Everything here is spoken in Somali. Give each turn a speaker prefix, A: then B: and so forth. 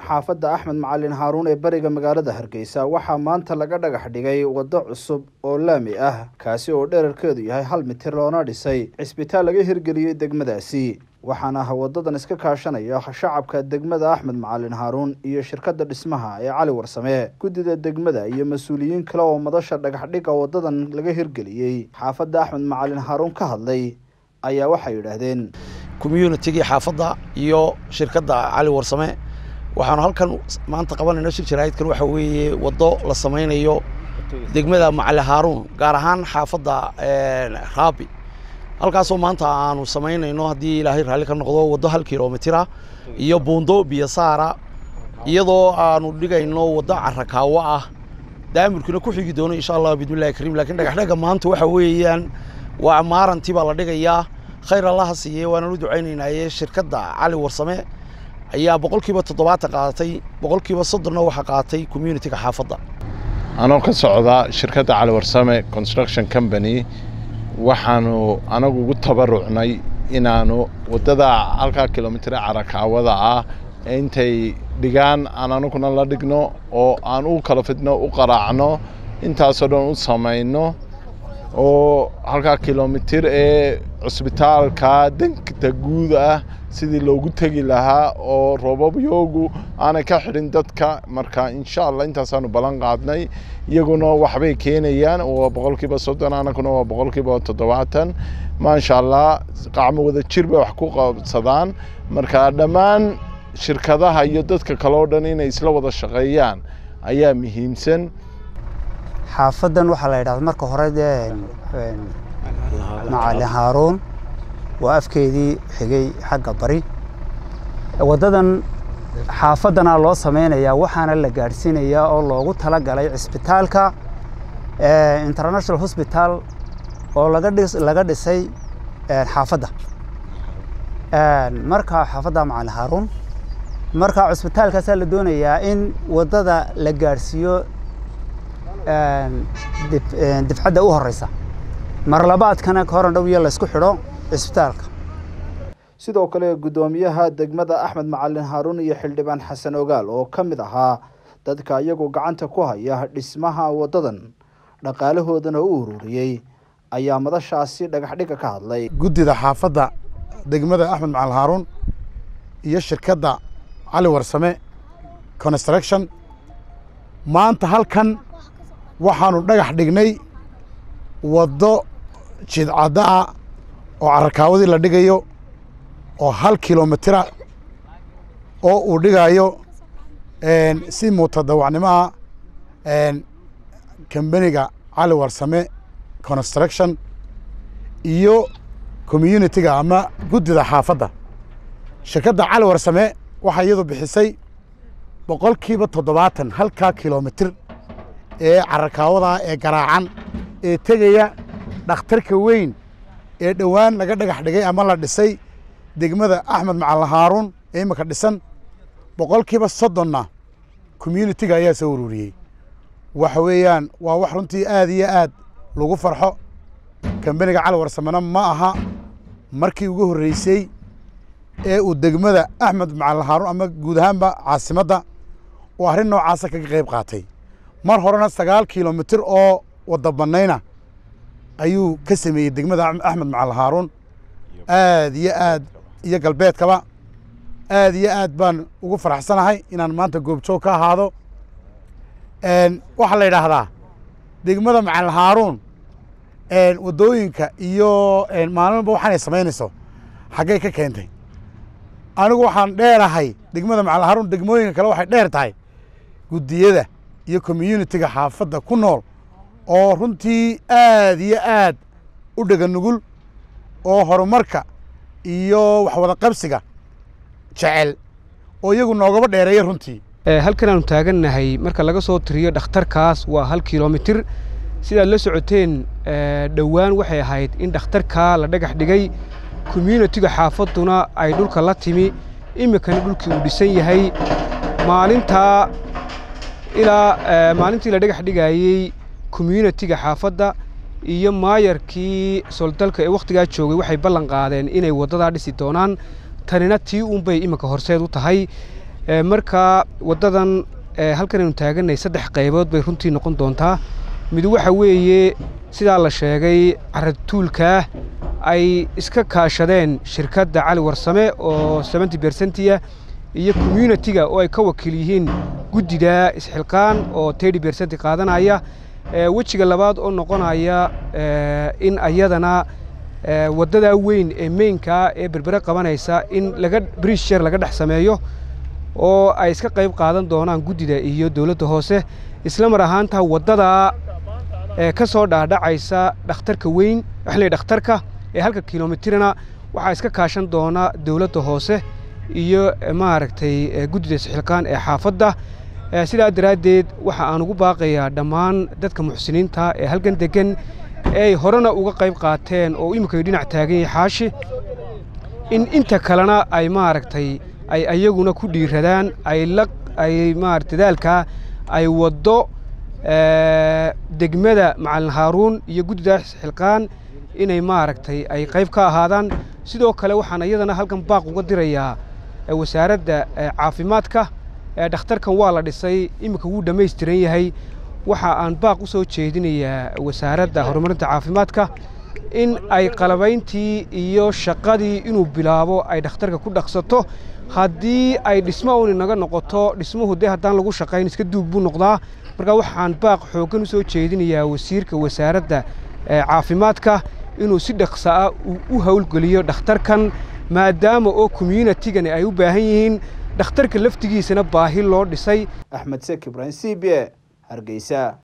A: xaafadda axmed macalin haaruun ee bariga magaalada hargeysa waxaa maanta laga dhagax dhigay waddo cusub oo laami ah kaasi oo dherarkeedu yahay hal mitir loona dhisay cisbitaal laga hirgeliyey degmadaasi waxaana ah waddadan iska kaashanaya shacabka degmada axmed macalin haaruun iyo shirkadda dhismaha ee cali warsame guddida degmada iyo mas-uuliyiin kale oo madasha dhagaxdhigga waddadan laga hirgeliyey xaafadda axmed macalin haaruun ka hadlay ayaa waxay yidhaahdeen
B: communitigii xaafadda iyo shirkadda cali warsame waxaanu halkan maanta qabanayno shir jaraa'idkan waxa weeye waddo la samaynayo degmada macali haaruun gaar ahaan xaafadda raabi halkaasoo maanta aanu samaynayno haddii ilaahay raalli ka noqdo waddo hal kilomitira iyo buundo biyosaara iyadoo aanu dhigayno waddo carakaawo ah daamirkuna ku xigi doono insha allah bidmillahi kariim lakiin dhagaxdhaga maanta waxa weeyaan waa maarantii baa la dhigayaa khayr allaha siiye waanaan u ducaynaynaye shirkadda cali warsame ayaa boqolkiiba toddobaatan qaadatay boqolkiiba soddonna waxaa qaatay communitiga xaafadda
C: anoo ka socda shirkadda cali warsame construction company waxaanu anagu ugu tabarucnay inaanu waddada halkaa kilomitira carakaawada ah intay dhigaan aan anaguna la dhigno oo aan u kala fidno u qaraacno intaasoo dhan u samayno oo halkaa kilomitir ee cusbitaalka degta guud ah sidii loogu tegi lahaa oo roobabyogu aanay ka xidhin dadka marka insha allah intaasaanu ballan qaadnay iyaguna waxbay keenayaan waa boqolkiiba soddon anaguna waa boqolkiiba toddobaatan maasha allah qacmo wada jir bay wax ku qabsadaan marka dhammaan shirkadaha iyo dadka kale oo dhan inay isla wada shaqeeyaan ayaa muhiimsan
D: xaafaddan waxaa la yidhahda marka hore dee macalin haaruun waa afkeedii xigay xagga bari waddadan xaafaddanaa loo samaynayaa waxaana la gaadhsiinayaa oo loogu tala galay cisbitaalka international hosbital oo laga dhisay xaafadda marka xaafadda macalin haaruun marka cusbitaalkaasaa la doonayaa in waddada la gaadhsiiyo difcadda u horeysa mar labaadkana ka horan dhow iyo laysku xidho cisbitaalka
A: sidoo kale guddoomiyaha degmada axmed macalin haaruun iyo xildhibaan xasan ogaal oo ka mid ahaa dadka iyagu gacanta ku haya dhismaha waddadan dhaqaalahoodana u ururiyey ayaa madashaasi dhagaxdhigga ka hadlay
E: guddida xaafadda degmada axmed macalin haaruun iyo shirkadda cali warsame construction maanta halkan waxaanu dhagax dhignay waddo jidcadda ah oo carakaawadii la dhigayo oo hal kilomitira oo uu dhigayo si mutadawacnimaha kambaniga cali warsame construction iyo communitiga ama guddida xaafadda shirkadda cali warsame waxaa iyadu bixisay boqolkiiba toddobaatan halkaa kilomitir ee carakaawada ee garaacan ee tegaya dhakhtarka weyn ee dhowaan laga dhagax dhigay ama la dhisay degmada axmed macalin haaruun ee imika dhisan boqolkiiba soddonna communitiga ayaa soo ururiyey waxa weeyaan waa wax runtii aad iyo aad lagu farxo kambaniga cali warsamena ma aha markii ugu horreysay ee uu degmada axmed macalin haaruun ama guud ahaanba caasimadda oo arrin noocaasa kaga qayb qaatay mar horena sagaal kilomitir oo wadda bannayna ayuu ka sameeyey degmada axmed macalin haaruun aad iyo aad iyo galbeedkaba aad iyo aad baan ugu faraxsanahay inaan maanta goobjoog ka ahaado waxaa la yidhaahdaa degmada macalin haaruun waddooyinka iyo maalinba waxaanay samaynayso xaggay ka keentay anigu waxaan dheerahay degmada macalin haaruun degmooyinka kale waxay dheer tahay guddiyada iyo communitiga xaafadda ku nool oo runtii aad iyo aad u dhega nugul oo horumarka iyo waxwada qabsiga jecel oo iyagu noogaba dheereeya runtii
F: halkan aanu taagannahay marka laga soo tiriyo dhakhtarkaas waa hal kilomitir sidaad la socoteen dhowaan waxay ahayd in dhakhtarkaa la dhagax dhigay communitiga xaafadduna ay dhulka la timi iminkana dhulkii uu dhisan yahay maalintaa ilaa maalintii la dhagax dhigayey communitiga xaafadda iyo maayarkii soldalka ee wakhtigaa joogay waxay ballan qaadeen inay waddadaa dhisi doonaan tanina tii unbay iminka horseed u tahay marka waddadan halkan aynu taaganay saddex qaybood bay runtii noqon doontaa mid waxa weeye sidaa la sheegay caratuulkaa ay iska kaashadeen shirkadda cali warsame oo seventy bersentiya iyo communitiga oo ay ka wakiil yihiin guddida isxilqaan oo thirty bersenti qaadanaya wejiga labaad oo noqonaya in ayadana waddadaa weyn ee meynkaa ee berbere qabanaysa in laga brisher laga dhex sameeyo oo ay iska qayb qaadan doonaan guddida iyo dowladda hoose isla mar ahaantaa waddadaa ka soo dhaadhacaysa dhakhtarka weyn waxle dhakhtarka ee halka kilomitirna waxaa iska kaashan doona dowladda hoose iyo maaragtay guddida isxilqaan ee xaafadda sidaa daraaddeed waxa aan ugu baaqayaa dhammaan dadka muxsiniinta ee halkan deggan eeay horena uga qayb qaateen oo imminka dhinac taagan yahay xaashi in inta kalena ay maaragtay ay ayaguna ku dhiiradaan ay la ay maarata dadaalkaa ay waddo degmada macalin haaruun iyo guddida isxilqaan inay maaragtay ay qayb ka ahaadaan sidoo kale waxaan iyadana halkan baaq uga dirayaa wasaaradda caafimaadka dhakhtarkan waa la dhisay iminka wuu dhammaystiran yahay waxa aan baaq u soo jeedinayaa wasaaradda horumarinta caafimaadka in ay qalabayntii iyo shaqadii inuu bilaabo ay dhakhtarka ku dhaqsato haddii ay dhismo un inaga noqoto dhismuhu dee haddaan lagu shaqayn iska duug buu noqdaa marka waxaan baaq xooggan u soo jeedinayaa wasiirka wasaaradda caafimaadka inuu si dhaqsa ah u howlgeliyo dhakhtarkan maadaama oo communitigani ay u baahan yihiin dhakhtarka laftigiisana baahi loo dhisay
A: axmed sek ibraahim c b e hargeysa